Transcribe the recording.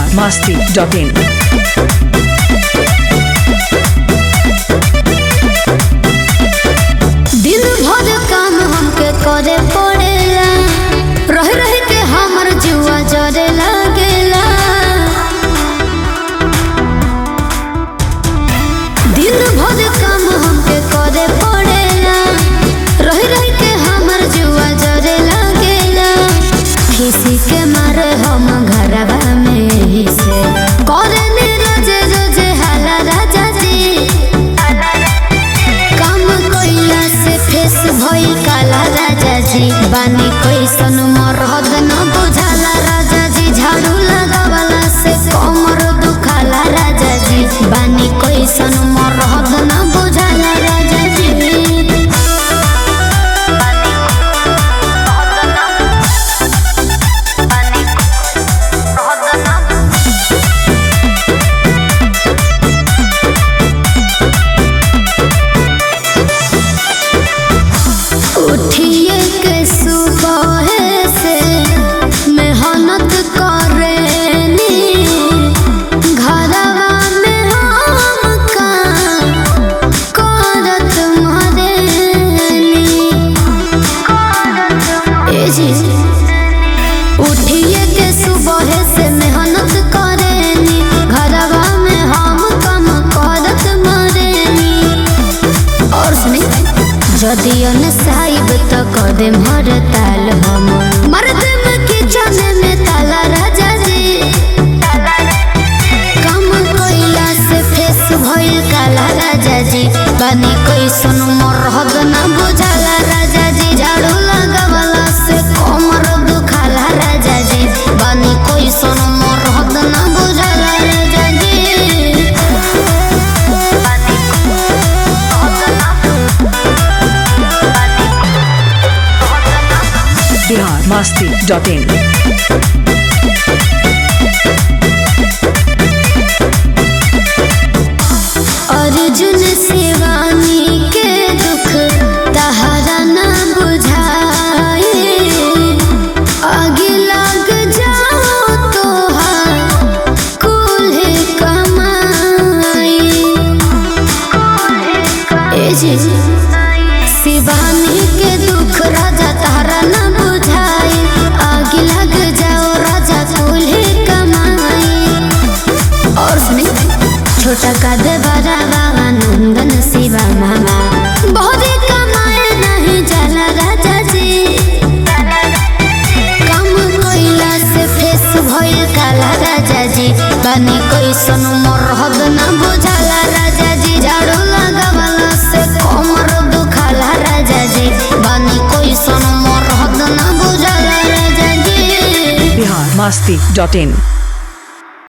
masti.in. दिन भर काम हमके करे पड़ेला रह रह के हमर जुआ जरे लागेला दिन भर काम हमके करे पड़ेला रह रह के हमर जुआ जरे लागेला किसी के मारे हम घरवा में ही से करे नी रोजे रोजे हाला राजा जी काम कइला से फेस भइल काला राजा जी बानी कैसन मरहद न बुझाला राजा जी झाड़ू लगावला से कमर दुखाला राजा जी बानी कैसन मरहद न बुझाला राजा जी उठिए के सुबह से मेहनत करेनी घरवा में हम काम करत मरेनी ए जी उठिए के सुबह से मेहनत करेनी घरवा में हम काम करत मरेनी और सुनी যদি অন সাইব তো কদম হর তাল হম মরদম কিচন में ताला राजा जी कम कोइला से फेस भइल काला राजा जी बानी कैसन मरहद ना बुझाला राजा जी झाड़ू लगावला से कमर दुखाला राजा जी बानी कैसन मरहद ना बुझाला राजा जी Bihar masti.in. अर्जुन शिवानी के दुख तहरा न बुझाए आगे लग जाओ तो कुल कमाई ए जी शिवानी के दुख राजा तारा न बुझाई आगे लग जाओ राजा कुल कमाई और सुनी छोटा कद बड़ा बाबा नंदन शिवा मामा बहुत कमाए नहीं जाला राजा जी कम कोइला से फेस भइल काला राजा जी बानी कैसन मरहद न बुझाला राजा जी झाड़ू लगावला से कमर दुखाला राजा जी बानी कैसन मरहद न बुझाला राजा जी Bihar masti.in.